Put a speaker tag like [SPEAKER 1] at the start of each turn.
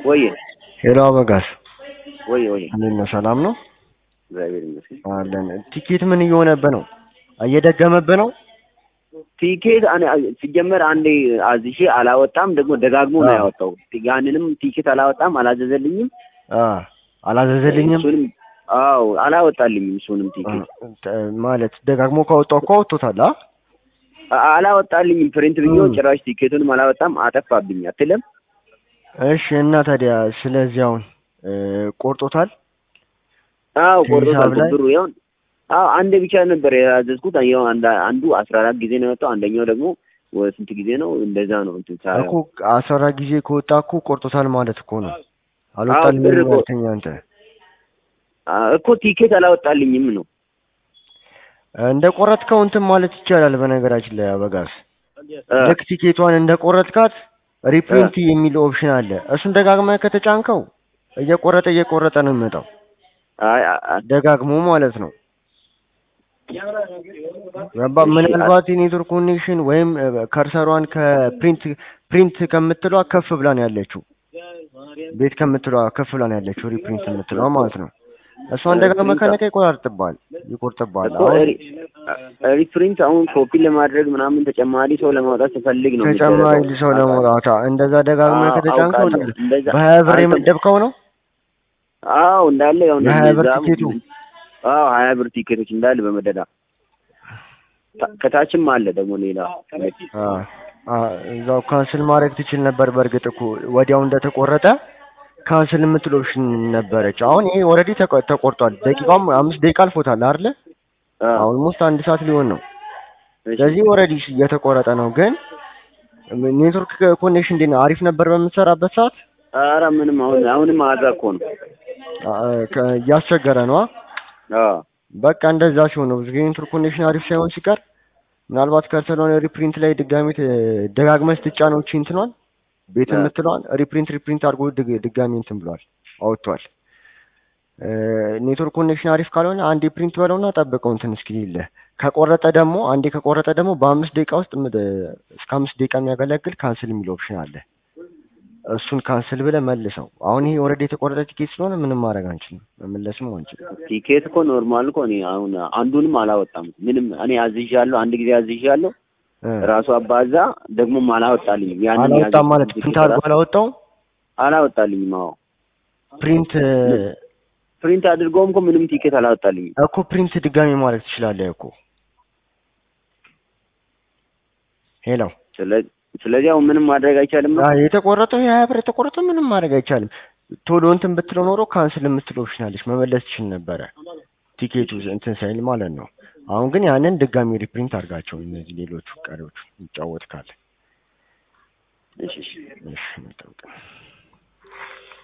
[SPEAKER 1] ወይ
[SPEAKER 2] ሄሎ አበጋዝ
[SPEAKER 1] ወይ ወይ
[SPEAKER 2] እንዴት ነው? ሰላም ነው
[SPEAKER 1] እግዚአብሔር ይመስገን።
[SPEAKER 2] አለን። ቲኬት ምን እየሆነብህ ነው? እየደገመብህ ነው?
[SPEAKER 1] ቲኬት አነ- ሲጀመር አንዴ አዝሼ አላወጣም፣ ደግሞ ደጋግሞ ነው
[SPEAKER 2] አዎ።
[SPEAKER 1] ያወጣው። ያንንም ቲኬት አላወጣም፣ አላዘዘልኝም።
[SPEAKER 2] አ አላዘዘልኝም
[SPEAKER 1] እሱንም አዎ አላወጣልኝም። እሱንም ቲኬት
[SPEAKER 2] አ፣ ማለት ደጋግሞ ካወጣው እኮ አውጥቶታል። አ
[SPEAKER 1] አ- አላወጣልኝም። ፕሪንት ብዬው
[SPEAKER 2] እም።
[SPEAKER 1] ጭራሽ ቲኬቱንም አላወጣም፣ አጠፋብኝ አትልም።
[SPEAKER 2] እሺ እና ታዲያ ስለዚህ አሁን እ፣ ቆርጦታል?
[SPEAKER 1] አዎ
[SPEAKER 2] ሂሳብ
[SPEAKER 1] ቆርጦታል።
[SPEAKER 2] ላይ?
[SPEAKER 1] ብሩ ይሁን አዎ አንዴ ብቻ ነበር ያዘዝኩት። ይኸው አንድ- አንዱ አስራ አራት ጊዜ ነው የወጣው፣ አንደኛው ደግሞ ወ- ስንት ጊዜ ነው? እንደዛ ነው እንትን ሳ-
[SPEAKER 2] እኮ አስራ አራት ጊዜ ከወጣ እኮ ቆርጦታል ማለት እኮ ነው። አልወጣልኝም
[SPEAKER 1] ብር እኮ-
[SPEAKER 2] ያልከኝ አንተ
[SPEAKER 1] አ- እኮ ቲኬት አላወጣልኝም ነው
[SPEAKER 2] እንደ ቆረጥከው እንትን ማለት ይቻላል። በነገራችን ላይ አበጋዝ
[SPEAKER 1] አ፣
[SPEAKER 2] ልክ ቲኬቷን እንደ ቆረጥካት ሪፕሪንት የሚል ኦፕሽን አለ። እሱን ደጋግመህ ከተጫንከው እየቆረጠ እየቆረጠ ነው የሚመጣው
[SPEAKER 1] አይ አ- አ-
[SPEAKER 2] ደጋግሞ ማለት ነው። ገባ? ምናልባት የኔትወርክ ኮኔክሽን ወይም እ፣ ከርሰሯን ከፕሪንት ፕሪንት ከምትለዋ ከፍ ብላ ነው ያለችው። ቤት ከምትለዋ ከፍ ብላ ነው ያለችው ሪፕሪንት የምትለዋ ማለት ነው። እሷን ደጋግመህ ከነካ ይቆራርጥብሃል፣ ይቆርጥብሃል።
[SPEAKER 1] እኮ
[SPEAKER 2] አሁን
[SPEAKER 1] ሪ- አ- ሪፕሪንት አሁን ኮፒ ለማድረግ ምናምን ተጨማሪ ሰው ለማውጣት ስፈልግ ነው
[SPEAKER 2] ተጨማሪ
[SPEAKER 1] የሚደረገው።
[SPEAKER 2] ሰው ለመውጣት እንደዛ ደጋግመህ
[SPEAKER 1] አዎ፣
[SPEAKER 2] ከተጫንከው
[SPEAKER 1] አውቃለሁ። እንደዛ
[SPEAKER 2] በሀያ ብር
[SPEAKER 1] አንተ-
[SPEAKER 2] የመደብከው ነው
[SPEAKER 1] አዎ እንዳለ ያው
[SPEAKER 2] የሀያ ብር
[SPEAKER 1] እንደዛ-
[SPEAKER 2] ቲኬቱ?
[SPEAKER 1] አዎ ሀያ ብር ቲኬቶች እንዳለ በመደዳ ታ- ከታችም አለ ደግሞ ሌላ
[SPEAKER 2] አ አ እዛው ካንስል ማድረግ ትችል ነበር። በእርግጥ እኮ ወዲያው እንደተቆረጠ ካንስል የምትል ኦፕሽን ነበረች። አሁን ይሄ ኦልሬዲ ተቆርጧል። ደቂቃውም አምስት ደቂቃ አልፎታል አይደለ?
[SPEAKER 1] አዎ።
[SPEAKER 2] ኦልሞስት አንድ ሰዓት ሊሆን ነው።
[SPEAKER 1] እሺ።
[SPEAKER 2] ስለዚህ ኦልሬዲ እየተቆረጠ ነው። ግን ኔትወርክ ኮኔክሽን እንዴት ነው? አሪፍ ነበር በምትሰራበት ሰዓት?
[SPEAKER 1] ኧረ ምንም አሁን አሁንም አዛ እኮ ነው።
[SPEAKER 2] አ፣ ከ- እያስቸገረ ነው።
[SPEAKER 1] አዎ
[SPEAKER 2] በቃ እንደዛ ሲሆን ነው ብዙ ጊዜ ኔትወርክ ኮኔክሽን አሪፍ ሳይሆን ሲቀር ምናልባት ከርሰሎን ሪፕሪንት ላይ ድጋሚ ት- ደጋግመህ ስትጫነው እቺ እንትኗን ቤት
[SPEAKER 1] አ።
[SPEAKER 2] የምትለዋን ሪፕሪንት ሪፕሪንት አድርጎ ድግ- ድጋሚ እንትን ብሏል አውጥቷል። እ፣ ኔትወርክ ኮኔክሽን አሪፍ ካልሆነ አንዴ ፕሪንት በለውና ጠብቀው እንትን እስኪልህ ከቆረጠ ደግሞ አንዴ ከቆረጠ ደግሞ በአምስት ደቂቃ ውስጥ ምድ- እስከ አምስት ደቂቃ የሚያገለግል ካንስል የሚል ኦፕሽን አለ። እሱን ካንስል ብለህ መልሰው። አሁን ይሄ ኦልሬዲ የተቆረጠ ቲኬት ስለሆነ ምንም ማድረግ አንችልም፣ መመለስም አንችልም።
[SPEAKER 1] ቲኬት እኮ ኖርማል እኮ እኔ አሁን አንዱንም አላወጣም። ምንም እኔ አዝዣለሁ፣ አንድ ጊዜ አዝዣለሁ።
[SPEAKER 2] እ፣
[SPEAKER 1] ራሱ አባዛ ደግሞም አላወጣልኝም። ያንን
[SPEAKER 2] አላወጣም
[SPEAKER 1] ያዘዝኩት
[SPEAKER 2] ማለት
[SPEAKER 1] ቲኬት
[SPEAKER 2] ፕሪንት አድርጎ
[SPEAKER 1] ራሱ
[SPEAKER 2] አላወጣውም።
[SPEAKER 1] አላወጣልኝም። አዎ
[SPEAKER 2] ፕሪንት
[SPEAKER 1] ፕሪንት አድርገውም እኮ ምንም ቲኬት አላወጣልኝም።
[SPEAKER 2] እኮ ፕሪንት ድጋሚ ማድረግ ትችላለህ እኮ። ሄሎ
[SPEAKER 1] ስለ- ስለዚህ አሁን ምንም ማድረግ አይቻልም ነው።
[SPEAKER 2] አይ የተቆረጠው የሀያ ብር የተቆረጠው ምንም ማድረግ አይቻልም። ቶሎ እንትን ብትለው ኖሮ ካንስል የምትለው ኦፕሽን አለች መመለስ ትችል ነበረ ቲኬቱ እንትን ሳይል ማለት ነው። አሁን ግን ያንን ድጋሚ ሪፕሪንት አድርጋቸው እነዚህ ሌሎቹ ቀሪዎቹ ይጫወት ካለ
[SPEAKER 1] እሺ እሺ።
[SPEAKER 2] እሺ እንጠብቅ።